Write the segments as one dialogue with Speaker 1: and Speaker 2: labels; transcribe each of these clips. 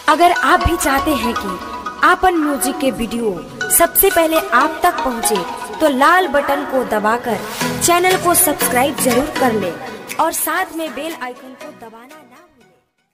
Speaker 1: अगर आप भी चाहते हैं कि आपन म्यूजिक के वीडियो सबसे पहले आप तक पहुंचे, तो लाल बटन को दबाकर चैनल को सब्सक्राइब जरूर कर ले और साथ में बेल आइकन को दबाना ना भूलें।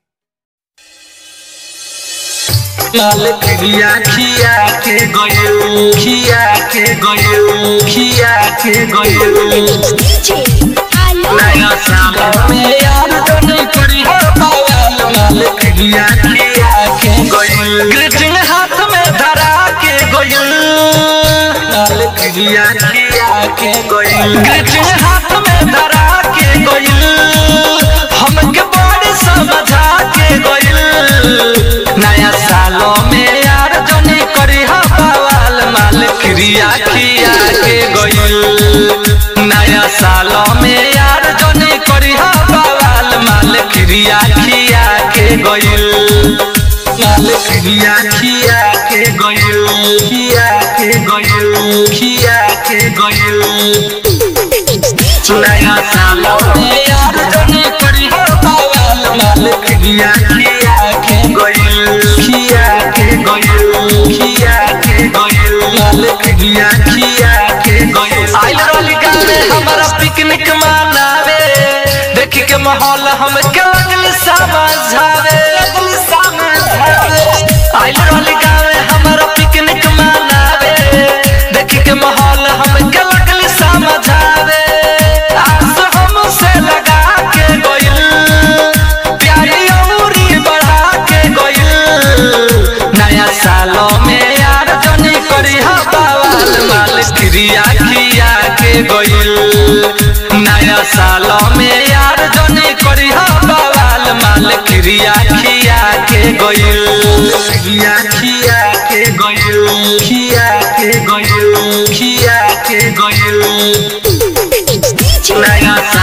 Speaker 2: लाल खिया खिया के गयो खिया के गयो खिया के गयो नया साल में यार तो नहीं करी हो पावल लाल खिया खिया के गयो ग्रीटिंग हाथ में धरा के गयो लाल खिया खिया के गयो ग्रीटिंग हाथ में धरा के गयो हमके बड़ी समझा के गयो नया सालों में यार जनी करी हा बवाल माल क्रिया खिया के गइल नया सालों में यार जनी करी हा बवाल माल क्रिया खिया के गइल माल क्रिया खिया के गइल खिया के गइल खिया के गइल नया सालों में यार जनी करी हा बवाल माल क्रिया खिया के गइल खिया के गइल खिया के गइल माल क्रिया खिया के गइल आइल रहली गावे हमारा पिकनिक मनावे देख के माहौल हम के लगल समझावे लगल समझावे आइल रहली गावे हमारा पिकनिक मनावे देख के माहौल हम के लगल समझावे आस हमसे लगा के गइल प्यारी अमूरी बढ़ा के गइल नया सालों में यार जनी करी हा बवाल माल क्रिया खिया के गइल नया सालों में यार जनी करी हा बवाल माल क्रिया खिया के गइल क्रिया खिया के गइल खिया के गइल खिया के गइल नया